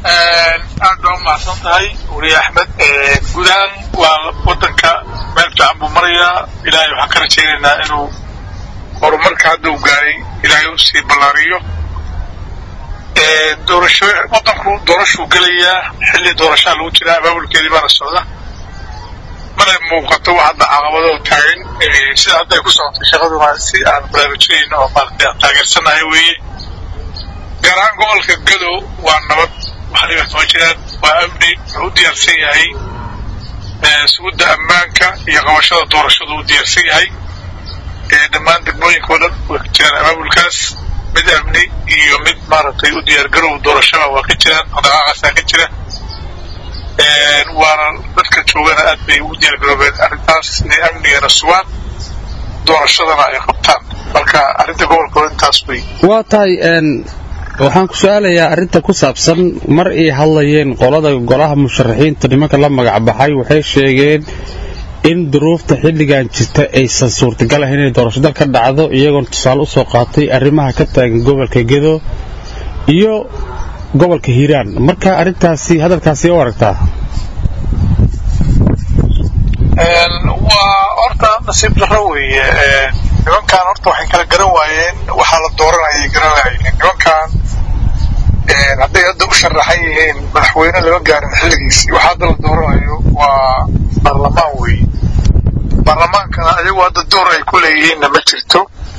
aad baa umahadsan tahay weliye axmed guud ahaan waa wadanka meel fiican buu marayaa ilaahay waxaan ka rajaynaynaa inuu horumarka hadda uu gaaray ilaahay u sii ballaariyo doorasho wadanku doorashuu gelayaa xilli doorashaa lagu jiraa abaabulkeedii baana socda mana muuqato wax hadda caqabado taagan sida hadda ay ku socotay shaqaduna si aan baraarujinayno oo maaragtay aan taageersanahay weeye gaar ahaan gobolka gadow waa nabad wax dhibaatama jiraan waa amni wuxuu u diyaarsan yahay sugudda ammaanka iyo qabashada doorashadu u diyaarsan yahay dhammaan degmooyinka oo dhan way ka jiraan abaabulkaas mid amni iyo mid maaragtay u diyaargarow doorashada waa ka jiraan dhaqaaqaasaa ka jira waana dadka joogana aad bay ugu diyaargaroobeen arrintaas inay amnigana sugaan doorashadana ay qabtaan marka arrinta gobolka intaas wey waa tahay waxaan ku su-aalayaa arrinta ku saabsan mar ay hadlayeen qolada golaha musharaxiinta nimanka la magac baxay waxay sheegeen in duruufta xilligan jirta aysan suurtagal ahayn inay doorasho dal ka dhacdo iyagoona tusaale usoo qaatay arrimaha ka taagan gobolka gedo iyo gobolka hiiraan marka arrintaasi hadalkaasi u aragtaa waa horta nasiib darro weeye nimankan horta waxay kala garan waayeen waxaa la dooranayay garan lahayen nimankan hadday hadda u sharaxan yihiin madaxweyne lama gaarin xilligiisii waxa hadda la dooranayo waa baarlamaan weeye baarlamaankana ayagu hadda door ay ku leeyihiinna ma jirto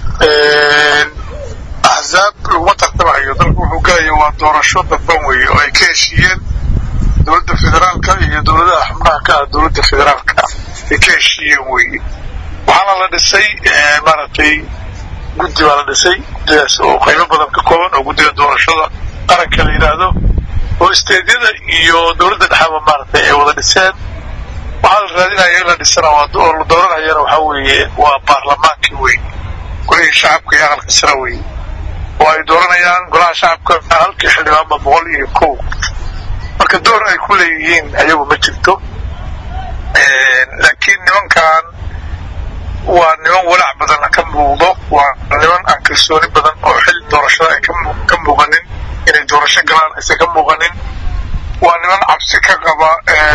axzaab laguma tartamayo dalku wuxuu gelaya waa doorasho dadban weeye oo ay ka heshiiyeen dowladda federaalka iyo dowladaha xubnaha ka ah dowladda federaalka ay ka heshiiyeen weeye waxaana la dhisay maaragtay guddi baa la dhisay guddidaas oo qaybo badan ka kooban oo guddiga doorashada qaranka la yidhaahdo oo isteedyada iyo dowladda dhexaba maaragtay ay wada dhiseen waxaa la raadinaya in la dhisana oo la dooranayana waxaa weeye waa baarlamaankii wey golihii shacabka iyo aqalka sare wey oo ay dooranayaan golaha shacabka halkii xildhibaanba boqol iyo kow marka door ay ku leeyihiin ayagu ma jirto laakiin nimankan waa niman walaac badan ka muuqdo waa niman aan kalsooni badan oo xil doorashada ay ka muuqanin inay doorasho galaan aysan ka muuqanin waa niman cabsi ka qaba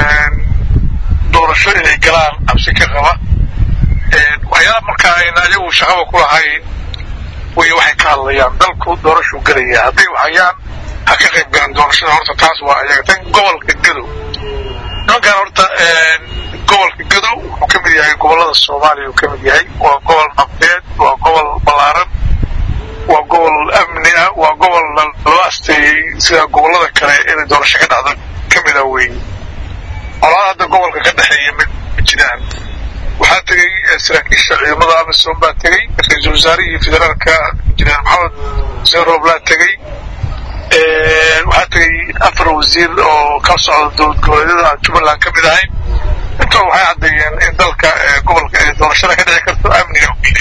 doorasho inay galaan cabsi ka qaba waxyaala markaa ayna ayagu shaqaba ku lahayn way waxay ka hadlayaan dalku doorashuu gelaya hadday waxayaan ha ka qayb galaan doorashada horta taas waa ayaga tan gobolka gadow nimankan horta gobolka gadow wuxuu ka mid yahay gobolada soomaaliya uu ka mid yahay waa gobol nabdeed waa gobol ballaaran waa gobol amni ah waa gobol loo asteeyey sida gobolada kale inay doorasho ka dhacdo ka mid ah weeye colaada hadda gobolka ka dhexeeya ma jiraan waxaa tegey saraakiisha ciidamada amisom baa tegey ra-iisul wasaarihii federaalka injineer maxamed xuseen rooblaa tegey waxaa tegey afar wasiir oo ka socda dowlad goboleedyada aan jubbaland ka mid ahayn intoo waxay caddeeyeen in dalka gobolka ee doorashada ka dhici karto amniga uile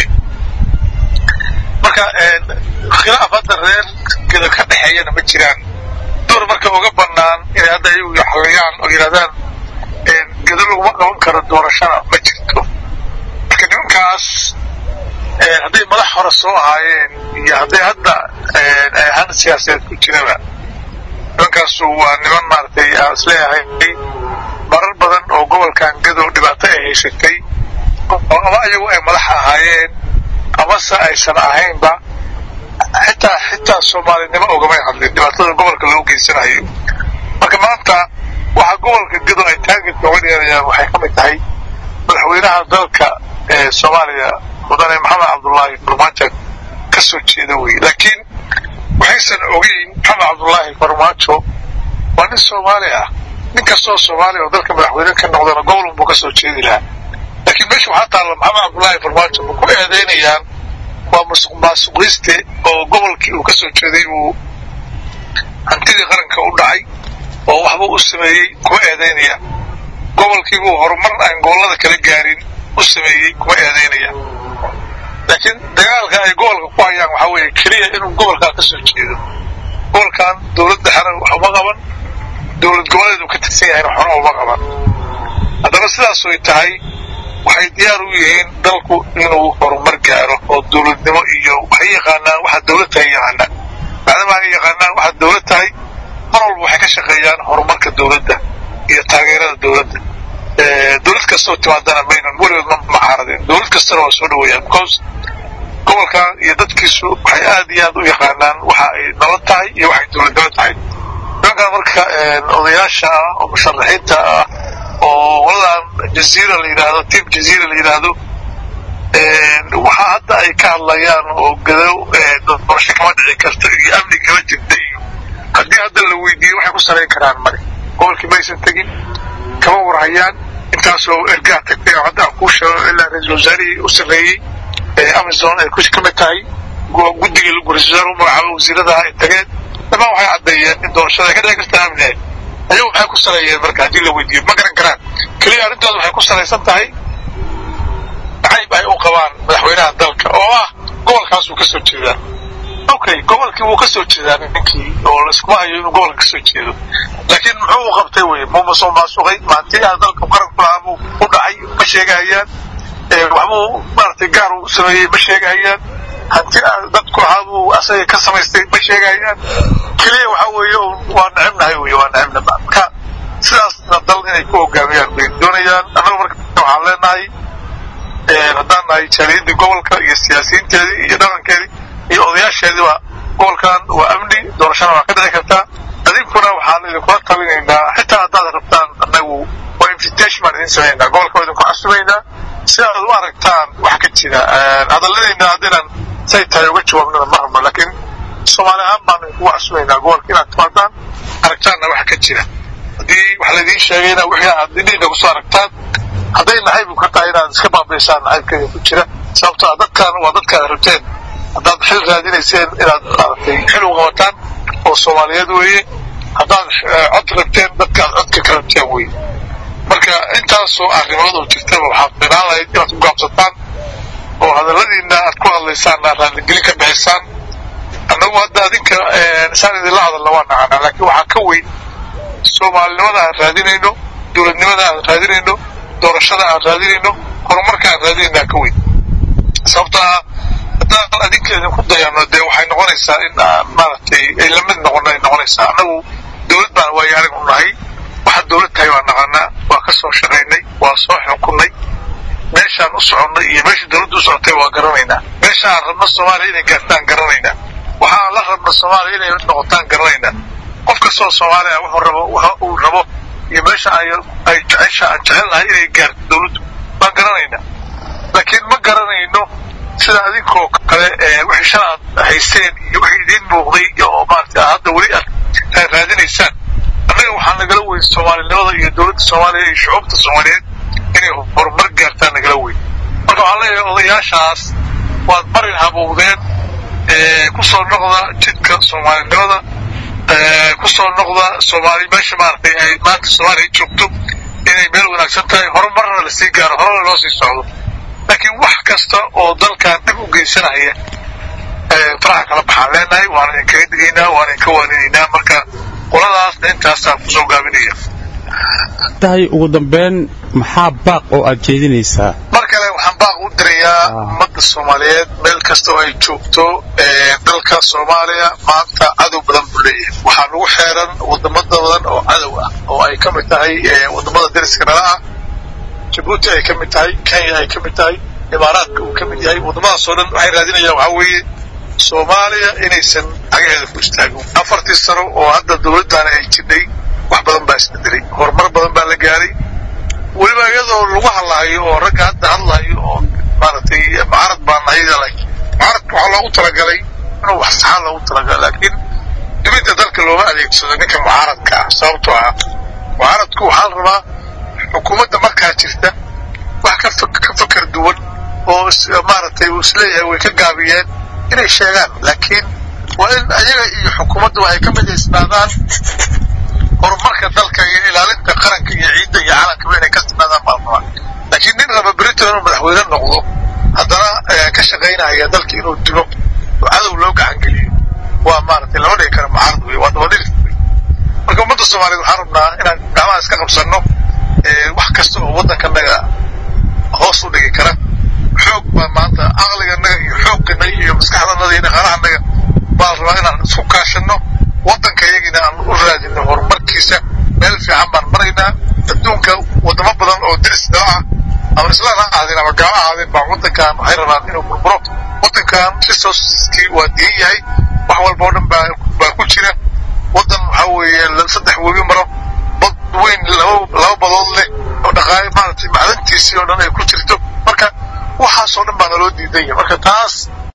marka khilaaf hadda reer geda ka dhexeeyana ma jiraan door marka uga banaan inay hadda iyagu xaliyaan oo yidhahdaan gedo laguma qaban karo doorashana ma jirto marka nimankaas hadday madax hore soo ahaayeen iyo hadday hadda ahaan siyaasadeed ku jiraba nimankaasu waa niman maaragtay aan isleeyahay marar badan oo gobolkan gadow dhibaato ay haysatay oo ama iyagu ay madax ahaayeen amase aysan ahaynba xitaa xitaa soomaalinimo ogamay hadlin dhibaatada gobolka loo geysanayo marka maanta waxa gobolka gadow ay taargetka uga dheerayaan waxay ka mid tahay madaxweynaha dalka ee soomaaliya mudane maxamed cabdullaahi farmaajo ka soo jeeda wey laakiin waxaysan ogeyn maxamed cabdullaahi farmaajo waa nin soomaali ah nin kastoo soomaaliya oo dalka madaxweyne ka noqdana gobol unbuu ka soo jeedi lahaa laakiin meesha waxaa taalla maxamed cabdullaahi farmaajo ma ku eedeynayaan waa musuq maasuqiste oo gobolkii uu ka soo jeeday uu hantidii qaranka u dhacay oo waxbuu u sameeyey kuma eedeynayaan gobolkiibuu horumar aan gobollada kala gaarin u sameeyey kuma eedeynayaan laakiin dagaalka ay gobolka ku hayaan waxaa weeye keliya inuu gobolkaa ka soo jeedo gobolkan dowlad dhexena wax uma qaban dowlad goboleed uu ka tirsan yahayna waxna uma qaban haddaba sidaas way tahay waxay diyaar u yihiin dalku inuu horumar gaaro oo dowladnimo iyo waxay yaqaanaan waxa dowlad tahay yaqaanaan maadaama ay yaqaanaan waxa dowlad tahay mar walba waxay ka shaqeeyaan horumarka dowladda iyo taageerada dowladda dowlad kastoo timaadana maynan weligood ma macaaradeen dowlad kastana waa soo dhaweeyaan because gobolkan iyo dadkiisu waxay aad iyo aad u yaqaanaan waxa ay nabad tahay iyo waxay dowladnimo tahay nimankan marka odayaasha ah oo musharaxiinta ah oo waladan jaziira la yidhaahdo tiam jaziira la yidhaahdo waxaa hadda ay ka hadlayaan oo gadow doorasho kama dhici karta iyo amni kama jirta iyo haddii hadda la weydiiyo waxay ku salayn karaan male gobolkii maysan tegin kama warhayaan intaasoo ergaa tagtay oo hadda aan kuu sheego ilaa ra-iisul wasaarihii u sarreeyey amazon ay ka mid tahay guddigii ra-isul wasaar u magacaabo wasiiradaha ay tageen dhamaan waxay caddeeyeen in doorashada ay ka dhici karta amni ahayd ayagu maxay ku saleeyeen marka haddii la weydiiyo ma garan karaan keliya arrintooda waxay ku salaysan tahay nacayb ay u qabaan madaxweynaha dalka oo ah gobolkaasuu ka soo jeedaa okay gobolkii wuu ka soo jeedaa ninkii oo laiskuma hayo inuu gobolka kasoo jeedo laakiin muxuu u qabtay wey muuma soo maasuqay maantiyaha dalka qaranku lahaa buu u dhacay ma sheegahayaan waxbuu maaragtay gaar u sameeyey ma sheegahayaan hanti dadku lahaa buu asaga ka samaystay ma sheegahayaan keliya waxa weeye waa necebnahay wey waa necebna marka sidaasna dal inay ku hogaamiyaan bay doonayaan annaga marka waxaan leenahay haddaan nahay jaaliyadii gobolka iyo siyaasiyiinteedii iyo dhaqankeedii iyo odayaasheediiba gobolkan waa amni doorashana waa ka dhici kartaa adinkuna waxaan idinkula talinaynaa xitaa haddaad rabtaan annagu waa invitation baan idin samaynaa gobolka waa idinku casumaynaa si aad u aragtaan wax ka jira hadalladayna haddaynan say tahay uga jawaabnana ma rabno laakiin soomaali ahaan baan idinkugu casumaynaa gobolka inaad timaadaan aragtaanna waxa ka jira haddii wax laydiin sheegayna wixii aad indhiina kusoo aragtaan hadday nacayb ka tahay inaad iska baabaysaan nacaybkeeda ku jira sababtoo a dadkan waa dadkaad rabteen haddaad xil raadinayseen inaad maaragtay xil u qabataan oo soomaaliyeed weeye haddaad cod rabteen dadkaad codka ka rabteen weye marka intaasoo arrimood oo jirtaba waxaad filaan lahayd inaad ku gaabsataan oo hadalladiina aad ku hadlaysaan aad raalligelin ka bixisaan annagu hadda adinka saan idinla hadalna waa nacana laakiin waxaa ka weyn soomaalinimada aan raadinayno dowladnimada aan raadinayno doorashada aan raadinayno horumarka aan raadinaynaa ka weyn sababto ah haddaan adinka idinku dayano dee waxay noqonaysaa in maaragtay ay lamid noqono ay noqonaysaa annagu dowlad baan waayo arag u nahay waxa dowlad tahay waa naqanaa waa ka soo shaqaynay waa soo xukunnay meeshaan u soconnay iyo meesha dowladda u socotay waa garanaynaa meesha aan rabno soomaaliya inay gaartaan garanaynaa waxaan la rabno soomaaliya inay noqotaan garanaynaa qof kastoo soomaaliya wuxuu rabo waxa uu rabo iyo meesha ay ay jecesha aan jecelnahay inay gaarto dowladdu waan garanaynaa laakiin ma garanayno sida adinkoo kale wixii shala aad haysteen iyo wixii idiin muuqday oo maaragtay hadda weli aad raadinaysaan annaga waxaa nagala weyn soomaalinimada iyo dowladda soomaaliya iyo shucuubta soomaaliyeed inay horumar gaartaan nagala weyn marka waxaan leeyahay odayaashaas waad marin habuubdeen kusoo noqda jidka soomaalinimada kusoo noqda soomaali meesha maaragtay ay maanta soomaaliya joogto inay meel wanaagsan tahay horumarna lasii gaaro horena loo sii socdo laakiin wax kasta oo dalkan dhib u geysanaya faraxa kala baxaan leenahay waan idinkaga digaynaa waan idinka waaninaynaa marka qoladaasna intaasaan kusoo gaabinaya tahay ugu dambeyn maxaa baaq oo aad jeedinaysaa mar kale waxaan baaq u dirayaa ummadda soomaaliyeed meel kasta oo ay joogto dalka soomaaliya maanta cadow badan buu leeyahay waxaa nagu xeeran wadamada badan oo cadow ah oo ay ka mid tahay wadamada dariska nala ah jabuuti ay ka mid tahay kenya ay ka mid tahay imaaraadka uu ka mid yahay waddamadaas oo dhan waxay raadinayaan waxaa weeye soomaaliya inaysan cagaheeda ku istaagin afartii sano oo hadda dowladdaana ay jidhay wax badan baa isbedelay horumar badan baa la gaaray weliba iyadoo lagu hadlaayo oo ragga hadda hadlaayo oo maaragtay mucaarad baa nahayda mucaaradka waxaa loogu talagalay inuu wax saxaan loogu talagalay laakiin dibidda dalka looma adeegsado ninka mucaaradka ah sababtoo ah mucaaradku waxaa la rabaa xukuumadda markaa jirta wax ka fakar duwan oo maaragtay uu isleeyahay way ka gaabiyeen inay sheegaan laakiin waa in ayaga iyo xukuumadda waxay ka midaysnaadaan horumarka dalka iyo ilaalinta qaranka iyo ciidda iyo calankaba inay ka sinaadaan baa rabaa laakiin nin raba britain inuu madaxweyne noqdo haddana ka shaqaynaya dalka inuu dilo oo cadow loo gacan geliyo waa maaragtay lama dhigi karo mucaarad wey waa dabadhilis wey marka ummadda soomaaliyeed waxaan rabnaa inaan gacmaha iska qabsanno wax kasta oo waddankanaga hoos u dhigi kara xoog baa maanta caqliganaga iyo xooganaga iyo maskaxdanaga iyo dhaqaalahanaga baa la rabaa inaan isku kaashanno waddanka iyagina aan u raadino horumarkiisa meel fiican baan maraynaa adduunka wadamo badan oo diris dala ah ama islaan ha ahaadeen ama gaalo ahaadeen baa waddankan waxay rabaan inuu burburo waddankan resourceskii waa diin yahay wax walba oo dhan baa baa ku jira waddan waxaa weeye saddex webi maro bad weyn laba laba badood leh oo dhaqaale maaragtay macdantiisii oo dhan ay ku jirto marka waxaasoo dhan baa naloo diidan yahay marka taas